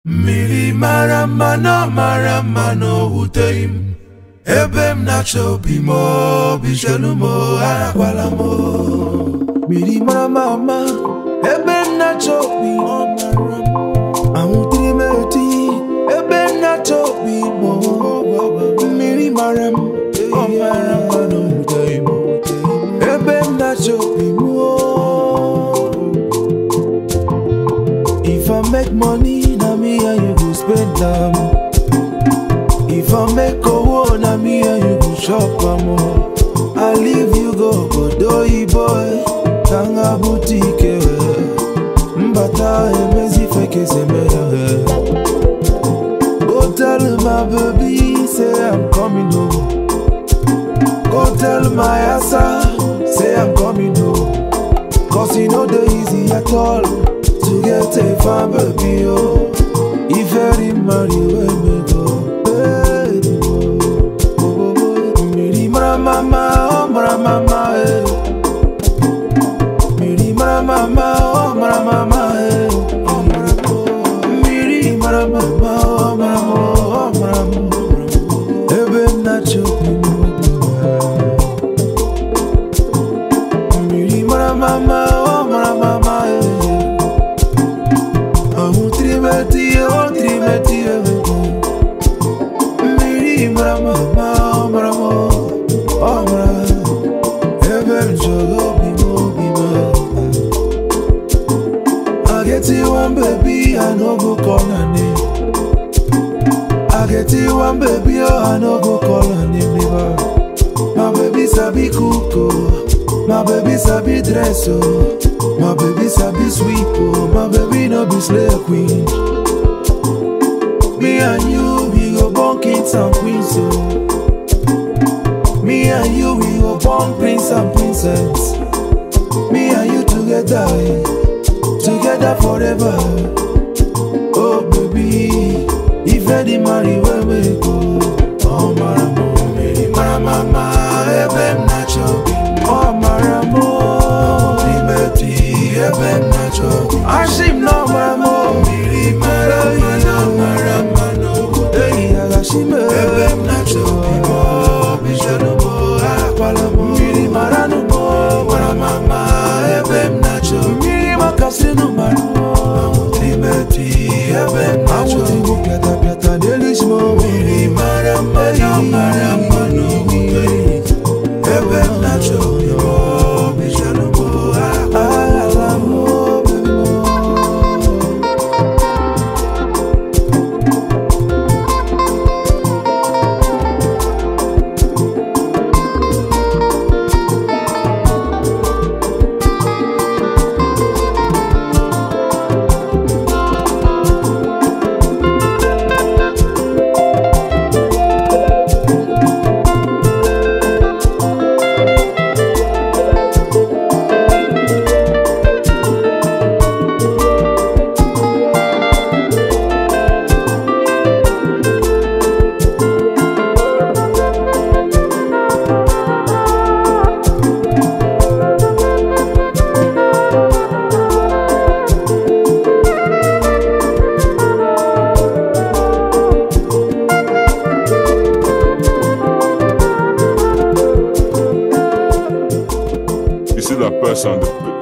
mmiri mara mma na mara mma na o wuteghị m ebe m na-achọ obi m obi chelu m arakwala m mmiri mara mma mma ebe m na-achọ obi m anwụtere m eti ebe m na-achọ obi m mmiri mara m ọ mara mma na o wuteghị m ebe m na-achọ obi m If I make money, na me and you go spend am. If I make owo, na me and you go shop am. o. I leave you go Godoy boy, Tanga boutique. Mbata emezi feke semeya. Go tell my baby, say I'm coming home. Go tell my asa, say I'm coming home. Cause you know the easy at all to get a fine baby, oh. If very marry when me go, baby, oh, oh, oh, oh. Miri mara mama, oh mara mama, eh. Miri mara mama, oh mara mama, eh. Oh mara oh. Miri mara mama, oh mara oh mara oh. Ebe na chopi mo Mmiri mara mama, oh mara mama, eh. Ahụ trimeti, oh trimeti, eh. Mmiri mara mama, oh mara mama, oh mara. Ebe m chọrọ obi m, obi m. I get you one baby, I no go call her name. I get you one baby, oh I no go call her name, never. My baby sabi cook oh, my baby sabi dress oh, my baby sabi sweep oh, my baby no be slave queen. Me and you we go born kings and queens oh. Me and you we go born prince and princess. Me and you together, eh, together forever. Oh baby, if Eddie marry where we go. Oh maramo, meri maramama, ebe m na-achọ obi. Oh maramo, primeti, ebe m na-achọ obi. Ashim no maramo, mmiri mara mma na mara mma n'obodo eyi agashime. Ebe m na-achọ obi m, obi chọrọ m, arakwala m. Mmiri mara nụ m, mara mama, ebe m na-achọ obi. Mmiri makasịnụ mara m, primeti, ebe m na-achọ obi. Awụdịgbo pịata pịata n'elu isi m, mmiri mara mma na mara mma n'obodo eyi. Ebe m na-achọ obi m, obi chọrọ m, arakwala m, obi m. You see that person, the,